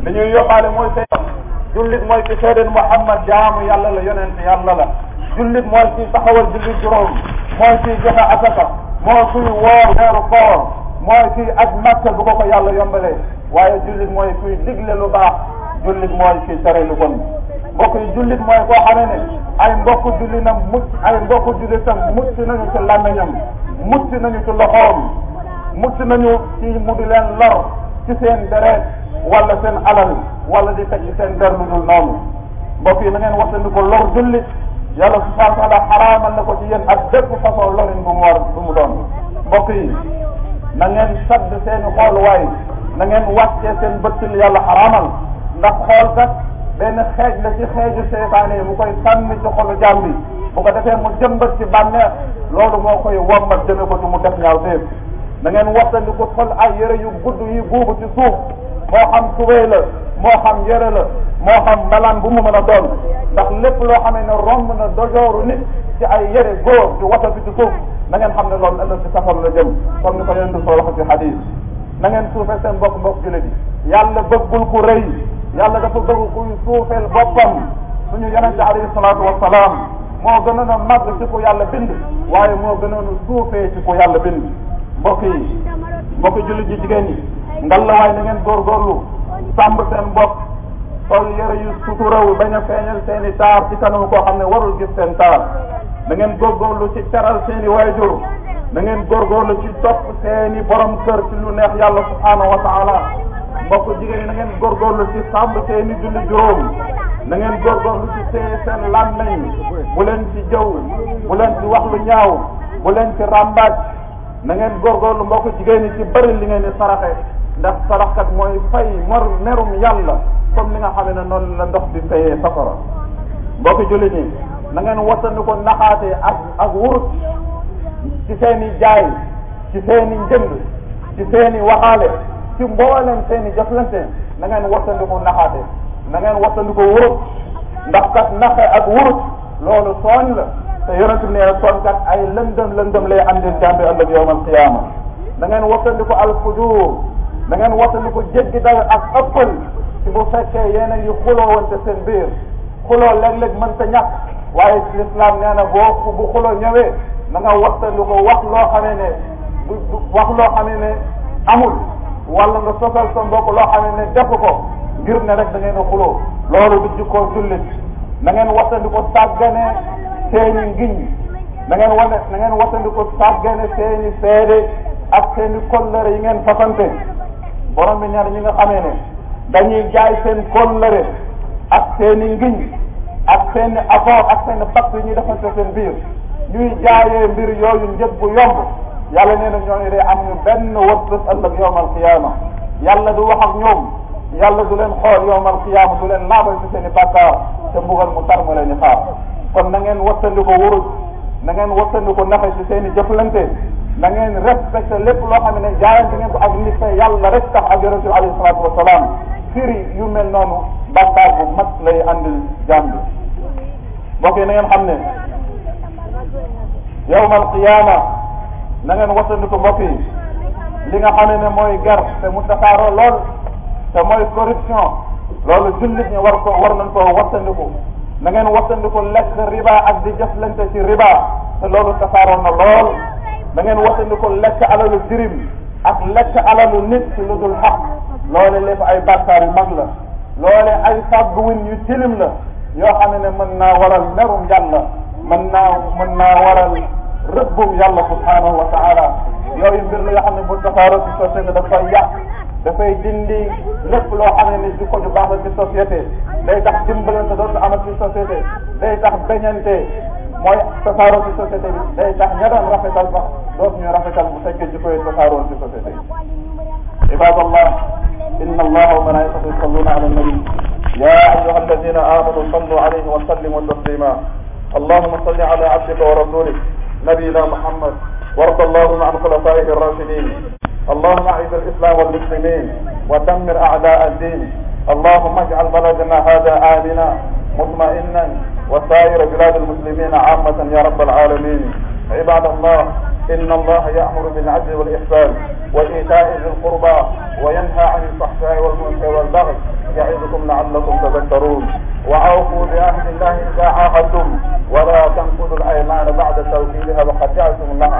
li ñuy yóbbaale mooy seen jullit mooy ki seedeen Muhammad jaamu yàlla la yonent yàlla la jullit mooy ki taxawal jullit juróom mooy ki joxe asaka mooy kuy woor weeru koor mooy ki aj Makka bu ko ko yàlla yombalee waaye jullit mooy kuy digle lu baax jullit mooy ki tere lu bon mbokk yi jullit mooy koo xamee ne ay mbokku jullitam mucc ay mbokku jullitam mucc nañu ci làmmiñam mucc nañu ci loxoom mucc nañu ci mu di leen lor ci seen deret wala seen alal wala di teg ci seen der lu dul noonu mbokk yi na ngeen waxtandi ko lor jullit yàlla subhanahu wa taala xaraamal na ko ci yéen ak bépp façon lorin bu mu war bu mu doon mbokk yi na ngeen sadd seeni xooluwaay na ngeen wàccee seen bët ci li yàlla xaraamal ndax xool kat benn xeej la ci xeeju seytaane yi mu koy sànni ci xolu jaam bi bu ko defee mu jëmbat ci bànneex loolu moo koy wommat jëme ko ci mu def ñaaw téef na ngeen wattandi ko sol ay yëre yu gudd yi buubu ci suuf moo xam tubéy la moo xam yëre la moo xam mbalaan bu mu mën a doon ndax lépp loo xamee ne romb na dojooru nit ci ay yëre góor ci wata bi ci suuf na ngeen xam ne loolu ëllëg ci safar la jëm comme ni ko yonent soo wax ci hadis na ngeen suufee seen mbokk mbokk jullit yi yàlla bëggul ku rëy yàlla dafa bëgg kuy suufeel boppam suñu yonente alayhi salaatu wasalaam moo gënoon a màgg ci ku yàlla bind waaye moo gënoon a suufee ci ku yàlla bind mbokk yi mbokk jullit yi jigéen ñi ngal la waaye na ngeen góorgóorlu sàmb seen bopp sol yëre yu suturaw bañ a feeñal seen i taar ci kanam koo xam ne warul gis seen taar na ngeen góorgóorlu ci teral seen i waajur na ngeen góorgóorlu ci topp seen i borom kër ci lu neex yàlla subhanahu wa taala mbokk jigéen ñi na ngeen góorgóorlu ci sàmb seen i julli juróom na ngeen góorgóorlu ci téye seen làmmeñ bu leen ci jëw bu leen ci wax lu ñaaw bu leen ci ràmbaaj na ngeen góorgóorlu mbokk jigéen ñi ci bëri li ngeen di saraxe ndax saraxkat mooy fay mor merum yàlla comme li nga xam ne noonu la ndox di fayee safara mbokk jullit ñi na ngeen wattandi ko naxaate ak ak wurut ci seen i jaay ci seen i njënd ci seen i waxaale ci mboolem seen i jëflante na ngeen wattandi ko naxaate na ngeen wattandi ko wurut ndax kat naxe ak wurut loolu tooñ la te yonent bi nee tooñ kat ay lëndëm lëndëm lay andil jàmbi ëllëg yowmal qiyaama da ngeen wattandi ko al fujuur da ngeen wattandi ko jéggi dayo ak ëppal ci bu fekkee yéen a ngi xuloo wante seen biir xuloo léeg-léeg mënta ñàkk waaye ci lislaam nee na boo bu xuloo ñëwee na nga wattandi ko wax loo xamee ne wax loo xamee ne amul wala nga sosal sa mbokk loo xamee ne def ko ngir ne rek da ngeen a xuloo loolu du jikkoo jullit na ngeen wattandi ko sàggane seeni ngiñ na ngeen wane na ngeen wattandi ko sàggane seeni seede ak seeni kollëre yi ngeen fasante borom bi ñaar ñi nga xamee ne dañuy jaay seen kollëre ak seeni ngiñ ak seeni accord ak seeni pacte yi ñuy defante seen biir ñuy jaayee mbir yooyu njëg bu yomb yàlla nee na ñooñu de am ñu benn wërsëg ëllëg yowmal qiyaama yàlla du wax ak ñoom yàlla du leen xool yowmal qiyaama du leen laabal ci seen i bàkkaar te mbugal mu tar mu leen di xaar kon na ngeen wattandi ko wuruj na ngeen wattandi ko naxe ci seen i jëflante na ngeen respecté lépp loo xam ne jaayante ngeen ko ak nit te yàlla rek tax ak yonente bi alayhi salaatu wasalaam firi yu mel noonu bàkkaar bu mag lay andil jaam bi mbokk yi na ngeen xam ne yowmal qiyaama na ngeen wattandiku mbokk yi li nga xam ne mooy ger te mu tasaaroo lool te mooy corruption loolu jullit ñi war ko war nañ koo wattandiku na ngeen wattandiku lekk riba ak di jëflante ci riba te loolu tasaaroo na lool na ngeen wattandiku lekk alalu jirim ak lekk alalu nit ci lu dul xaq loole lépp ay bàkkaar yu mag la loole ay fàgguwin yu tilim la yoo xam ne mën naa waral merum yàlla mën naa mën naa waral rëbbum yàlla subhanahu wa taala yooyu mbir la yoo xam ne bu tasaaroo ci société dafay yàq dafay dindi lépp loo xam ne ni di ko ju baax la ci société day tax dimbalante dootu amat ci société day tax beñante mooy tasaaroo ci société bi day tax ña doon rafetal sax dootu ñu rafetal bu fekkee ji koy tasaaroo ci société bi ibadallah inna allaha wa malaikatahu yusalluna ala nabi ya ayuha alladina amanu sallu alayhi wa sallimu taslima اللهم صل على عبدك ورسولك نبينا محمد وارض اللهم عن خلفائه الراشدين اللهم اعز الاسلام والمسلمين ودمر اعداء الدين اللهم اجعل بلدنا هذا امنا مطمئنا وسائر بلاد المسلمين عامة يا رب العالمين عباد الله إن الله يأمر بالعدل والإحسان وإيتاء ذي القربى وينهى عن الفحشاء والمنكر والبغي يعظكم لعلكم تذكرون وأوفوا بعهد الله إذا عاهدتم ولا تنقضوا الأيمان بعد توكيدها وقد جعلتم الله